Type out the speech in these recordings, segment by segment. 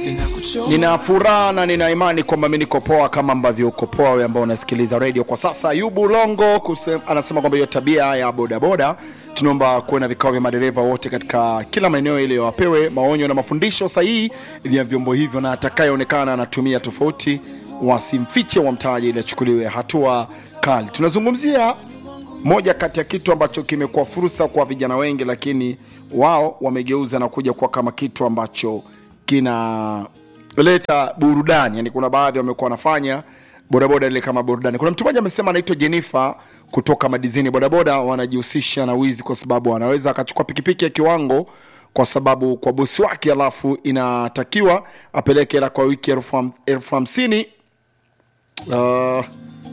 Nina furaha na nina imani kwamba mi niko poa kama ambavyo uko poa wewe ambao unasikiliza radio kwa sasa. Ayubu Longo kuse, anasema kwamba hiyo tabia ya bodaboda, tunaomba kuwe na vikao vya madereva wote katika kila maeneo ili wapewe maonyo na mafundisho sahihi vya vyombo hivyo, na atakayeonekana anatumia tofauti wasimfiche, wamtaje ili achukuliwe hatua kali. Tunazungumzia moja kati ya kitu ambacho kimekuwa fursa kwa vijana wengi, lakini wao wamegeuza na kuja kuwa kama kitu ambacho kinaleta burudani. Yani kuna baadhi wamekuwa wanafanya bodaboda ile kama burudani. Kuna mtu mmoja amesema anaitwa Jennifer kutoka Madizini, bodaboda wanajihusisha na wizi kwa sababu anaweza akachukua pikipiki ya kiwango kwa sababu kwa bosi wake, alafu inatakiwa apeleke hela kwa wiki elfu ham- elfu hamsini uh,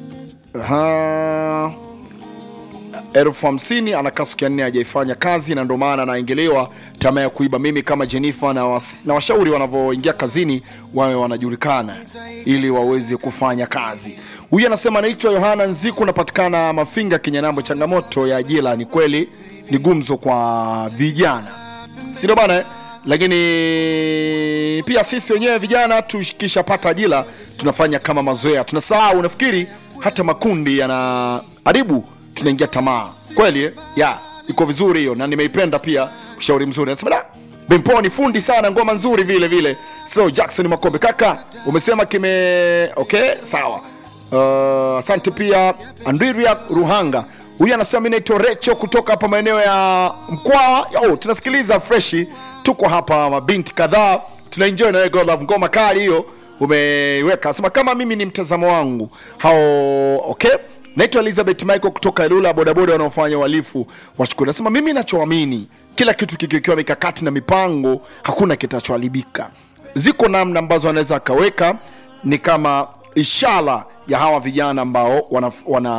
ha, elfu hamsini anakaa siku ya nne hajaifanya kazi, na ndio maana anaingiliwa tamaa ya kuiba. Mimi kama Jennifer na, was, na washauri wanavyoingia kazini wawe wanajulikana ili waweze kufanya kazi. Huyu anasema anaitwa Yohana Nziku, napatikana Mafinga, Kinyanambo. Changamoto ya ajira ni kweli ni gumzo kwa vijana, si ndio bana eh? Lakini pia sisi wenyewe vijana tukishapata ajira tunafanya kama mazoea, tunasahau. Nafikiri hata makundi yana haribu tunaingia tamaa kweli eh? ya iko vizuri hiyo na nimeipenda pia ushauri mzuri anasema da Bempo ni fundi sana ngoma nzuri vile vile so Jackson Makombe kaka umesema kime okay sawa Uh, asante pia Andria Ruhanga huyu anasema mimi naitwa Recho kutoka hapa maeneo ya Mkwawa oh, tunasikiliza freshi tuko hapa mabinti kadhaa tunaenjoy na wewe God Love ngoma kali hiyo umeiweka anasema kama mimi ni mtazamo wangu hao okay naitwa elizabeth michael kutoka ilula bodaboda wanaofanya uhalifu washukuru nasema mimi nachoamini kila kitu kikiwekewa mikakati na mipango hakuna kitachoharibika ziko namna ambazo anaweza akaweka ni kama ishara ya hawa vijana ambao wana, wana